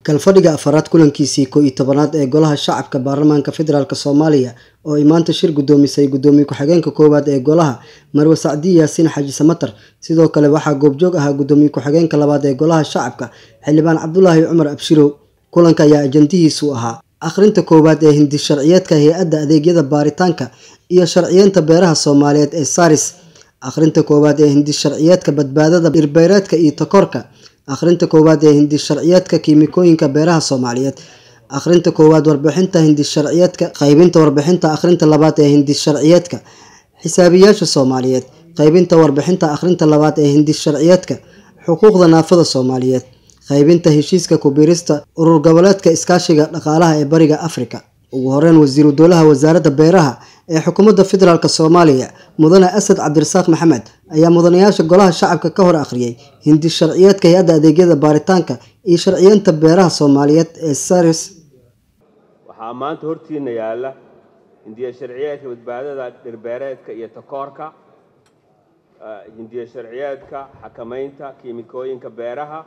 kalfadhiga afaraad kulankiisii koo iyo tobanaad ee golaha shacabka baarlamaanka federaalk soomaaliya oo ay maanta shir guddoomisay guddoomiye ku-xigeenka koowaad ee golaha marwe sacdiye yaasiin xaaji samatar sidoo kale waxaa goobjoog ahaa guddoomiye ku-xigeenka labaad ee golaha shacabka xildhibaan cabdulaahi cumar abshirow kulanka ayaa ajandihiisu ahaa akhrinta koowaad ee hindi sharciyeedka hay-adda adeegyada baaritaanka iyo sharciyeynta beeraha soomaaliyeed ee saris akhrinta koowaad ee hindi sharciyeedka badbaadada dhirbeereedka iyo takoorka akhrinta koowaad ee hindi sharciyeedka kiimikooyinka beeraha soomaaliyeed akhrinta koowaad warbixinta hindi sharciyeedka qaybinta warbixinta akhrinta labaad ee hindi sharciyeedka xisaabiyaasha soomaaliyeed qaybinta warbixinta akhrinta labaad ee hindi sharciyeedka xuquuqda naafada soomaaliyeed qaybinta heshiiska ku-biirista urur goboleedka iskaashiga dhaqaalaha ee bariga afrika ugu horeyn wasiiru dowlaha wasaaradda beeraha ee xukuumadda federaalk soomaaliya mudane asad cabdirasaaq maxamed ayaa mudanayaasha golaha shacabka ka hor akhriyay hindi sharciyeedka hay-adda adeegyada baaritaanka iyo sharciyeynta beeraha soomaaliyeed ee saris waxaa maanta hortiina yaalla hindiya sharciyeedka badbaadada dhirbeereedka iyo takoorka hindiya sharciyeedka xakamaynta kiimikooyinka beeraha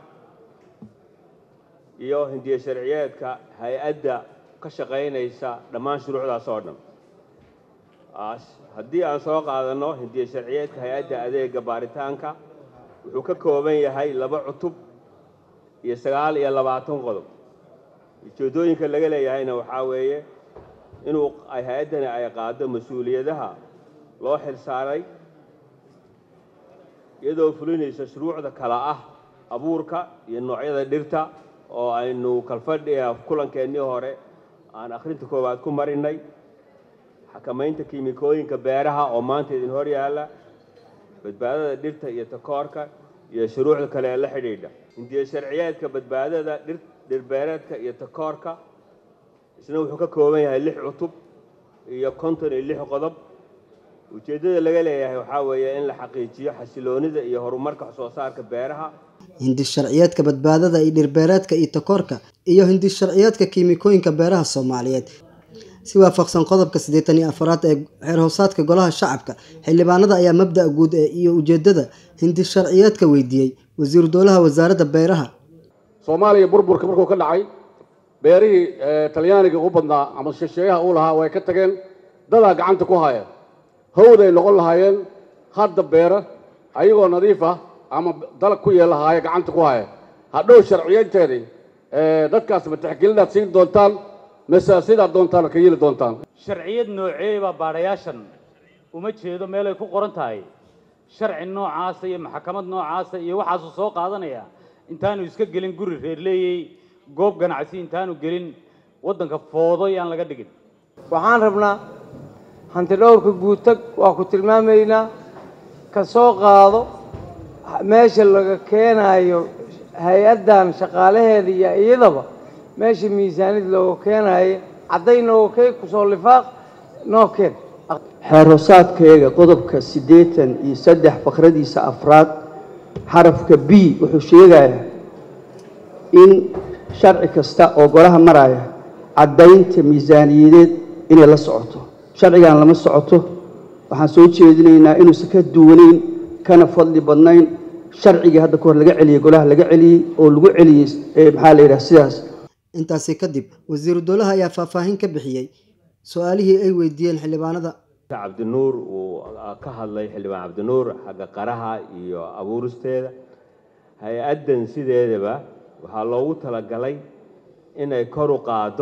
iyo hindiya sharciyeedka hay-adda ka shaqaynaysa dhammaan shuruucdaas oo dhan haddii aan soo qaadanno hindiya sharciyeedka hay-adda adeega baaritaanka wuxuu ka kooban yahay laba cutub iyo sagaal iyo labaatan qodob ujeeddooyinka laga leeyahayna waxaa weeye inuu hay-addani ay qaado mas-uuliyadaha loo xil saaray iyadoo fulinaysa shuruucda kala ah abuurka iyo noocyada dhirta oo aynu kalfadhiga kulankeenii hore aan akhrinta koowaad ku marinay xakamaynta kiimikooyinka beeraha oo maanta idin hor yaalla badbaadada dhirta iyo takoorka iyo shuruucda kale ee la xidhiidha hindiya sharciyeedka badbaadada dhirbeereedka iyo takoorka isna wuxuu ka kooban yahay lix cutub iyo konton iyo lix qodob ujeeddada laga leeyahay waxaa weeye in la xaqiijiyo xasiloonida iyo horumarka waxsoo saarka beeraha hindi sharciyeedka badbaadada iyo dhirbeereedka iyo takoorka iyo hindi sharciyeedka kiimikooyinka beeraha soomaaliyeed si waafaqsan qodobka siddeetan iyo afaraad ee xeer hoosaadka golaha shacabka xildhibaanada ayaa mabda' guud ee iyo ujeeddada hindi sharciyeedka weydiiyey wasiiru dowlaha wasaaradda beeraha soomaaliya burburka markuu ka dhacay beerihii talyaaniga u badnaa ama shisheeyaha uu lahaa way ka tageen dadaa gacanta ku haya hawday noqon lahaayeen hadda beera ayagoo nadiif ah ama dalag ku yeelahaaya gacanta ku haya hadhow sharciyeynteedii dadkaas ma tixgelinaad siin doontaan mase sidaad doontaan ka yeeli doontaan sharciyad nooceebaa baadhayaashan uma jeedo meelay ku qoran tahay sharci noocaasa iyo maxkamad noocaasa iyo waxaasuu soo qaadanaya intaanu iska gelin guri reerleeyey goob ganacsi intaanu gelin waddanka foodo yaan laga dhigin waxaan rabnaa hanti dhowrka guutag waa ku tilmaamaynaa ka soo qaado meesha laga keenaayo hay-addan shaqaalaheeda iyo iyadaba meesha miisaanid looga keenaayo cadday nooga keen kusoo lifaaq noo keen xeer hoosaadkeega qodobka siddeetan iyo saddex fakradiisa afraad xarafka b wuxuu sheegayaa in sharci kasta oo golaha maraya caddaynta miisaaniyadeed inay la socoto sharcigan lama socoto waxaan soo jeedinaynaa inuusan ka duwanayn kana fadli badnayn sharcigii hadda kahor laga celiyey golaha laga celiyey oo lagu celiyey maxaa la yidhaha sidaas intaasi kadib wasiiru dowlaha ayaa faahfaahin ka bixiyey su-aalihii ay weydiiyeen xildhibaanada cabdinuur uu ka hadlay xildhibaan cabdinuur xagga qaraha iyo abuuristeeda hay-addan sideedaba waxaa loogu talagalay inay kor u qaado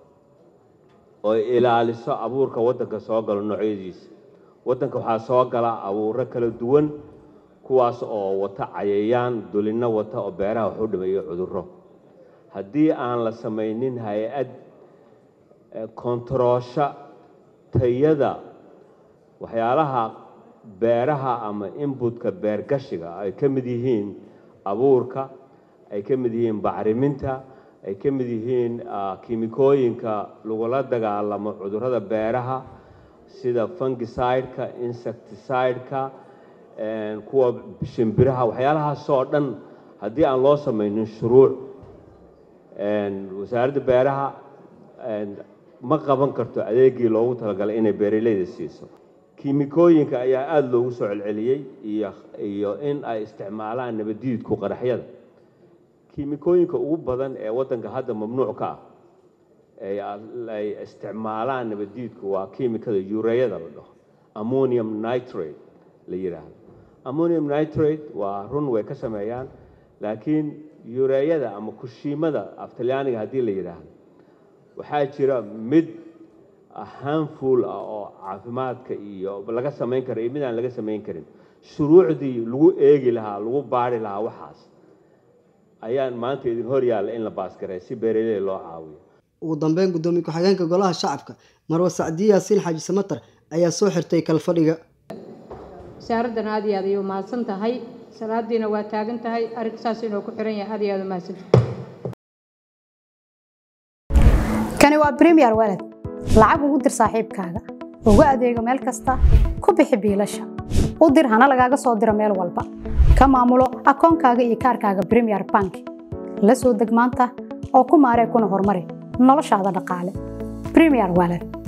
oo ilaaliso abuurka waddanka soo galo noocyadiisa waddanka waxaa soo gala abuuro kala duwan kuwaas oo wata cayayaan dulinno wata oo beeraha wax u dhimayo cudurro haddii aan la samaynin hay-ad kontaroosha tayada waxyaalaha beeraha ama inbutka beergashiga ay ka mid yihiin abuurka ay ka mid yihiin bacriminta ay ka mid yihiin kiimikooyinka lagula dagaalamo cudurrada beeraha sida fungicideka insecticideka kuwa shimbiraha waxyaalahaasoo dhan haddii aan loo samaynin shuruuc wasaaradda beeraha ma qaban karto adeegii loogu talagalay inay beeraleyda siiso kiimikooyinka ayaa aada loogu soo celceliyey iyo iyo in ay isticmaalaan nabadiidku qaraxyada kiimikooyinka ugu badan ee waddanka hadda mamnuuc ka ah ee ay isticmaalaan nabaddiidku waa kiimikada yureeyada la dhaho ammonium nitrate la yidhaahdo ammonium nitrate waa run way ka sameeyaan laakiin yureeyada ama kushiimada af talyaaniga haddii la yidhaahdo waxaa jira mid handful ah oo caafimaadka iyo laga samayn karo iyo mid aan laga samayn karin shuruucdii lagu eegi lahaa lagu baari lahaa waxaas ayaan maanta idin hor yaalla in la baasgaray si beeraley loo caawiyo ugu dambeyn guddoomiye ku-xigeenka golaha shacabka marwe sacdiye yaasiin xaaji samatar ayaa soo xirtay kalfadhiga wasaaraddan aad iyo aad ayay umahadsan tahay salaadiina waa taagan tahay arrinka saas inuu ku xiran yahay aad iyo aad umahadsan tahay kani waa premier walad lacag ugu dir saaxiibkaaga ugu adeego meel kasta ku bixi biilasha u dir hana lagaaga soo diro meel walba ka maamulo akoonkaaga iyo kaarkaaga premier bank la soo deg maanta oo ku maaree kuna horumari noloshaada dhaqaale premier walad